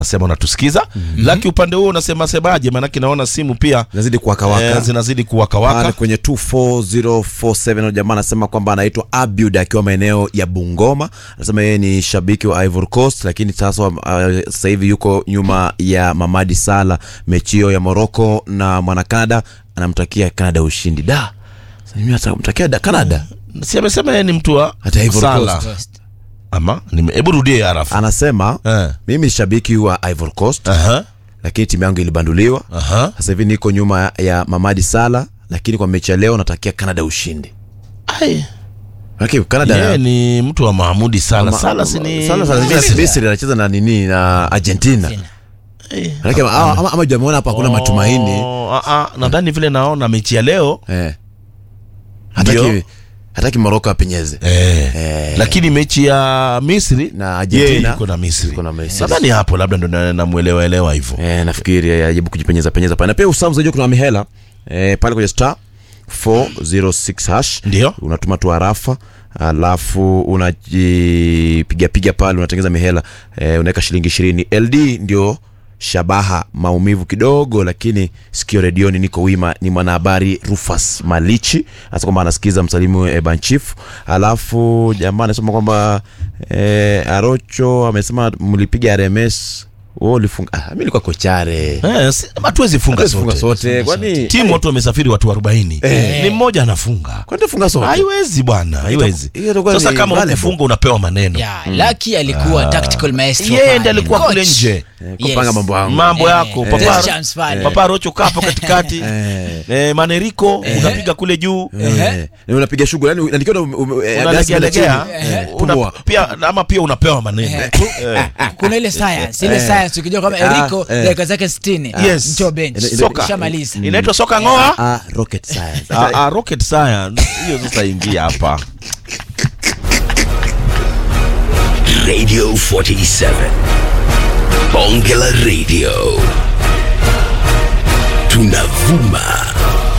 nasema unatusikiza laki upande huo unasema semaje maanake naona simu pia Nazidi kuwakawaka eh, zinazidi pale kuwakawaka kwenye 24047 jamaa anasema kwamba anaitwa Abud akiwa maeneo ya Bungoma. Anasema yeye ni shabiki wa Ivory Coast, lakini sasa uh, sasa hivi yuko nyuma ya Mamadi Sala mechi hiyo ya Morocco na mwana Canada, anamtakia Canada ushindi. Da, sasa mimi natamtakia da Canada si amesema yeye ni mtu wa hata Ivory Sala. Coast. ama nime- hebu rudie harafu Anasema Eh. mimi ni shabiki wa Ivory Coast, Aha, lakini timu yangu ilibanduliwa. aha. Sasa hivi niko nyuma ya Mamadi Sala, lakini kwa mechi ya leo natakia Canada ushindi. Ai, Lakini Canada yeye ni mtu wa Mahamudi sana Ma- Sala si ni Sala Sala Misri. Misri anacheza na nini na Argentina. Eh. Manake ama ama- ama jamuona hapa hakuna matumaini. Oh, ah, ah, nadhani vile naona mechi ya leo Eh. Hataki Ndio. hataki Morocco apenyeze. eh, Eh. lakini mechi ya Misri Na Argentina yeye yuko na Misri yuko na Misri. nadhani hapo labda ndo na- namuelewa elewa hivyo Eh, nafikiri ajaribu kujipenyeza penyeza pale. Na pia usamu zaidi kuna mihela eh, pale kwenye star 406 hash. Ndio. Unatuma tu arafa alafu unajipiga piga pale unatengeza mihela eh, unaweka shilingi ishirini. LD ndio shabaha maumivu kidogo, lakini sikio redioni niko wima. Ni mwanahabari Rufus Malichi hasa kwamba anasikiza msalimu eh, Banchifu. Alafu jamaa anasema kwamba eh, Arocho amesema mlipiga RMS wewe ulifunga. Ah, mimi nilikuwa kochare eh, si- hatuwezi funga Hatuwezi funga sote sote kwani timu watu wamesafiri watu 40 ni mmoja anafunga kwani tufunga sote haiwezi bwana haiwezi hiyo itakuwa sasa ni kama valuable. ukifunga unapewa maneno ya Lucky alikuwa tactical maestro yeye pale. ndiye alikuwa Coach. kule nje Eh, kupanga mambo yangu mambo yako Eh, papa test chance pale. papa rocho kapo katikati Eh. eh, maneriko unapiga kule juu Eh, na unapiga shughuli yani unaandikiwa na ume- ume- eh, unalegealegea chini. Eh, una, pumua. pia ama pia unapewa maneno Eh, kuna ile science ile science ukijua kama Eriko eh. dakika zake 60 Yes. njoo bench Soka. shamaliza inaitwa soka ngoa Ah, rocket science Ah, ah, rocket science hiyo sasa ingia hapa Radio 47. Bongela Radio. Tunavuma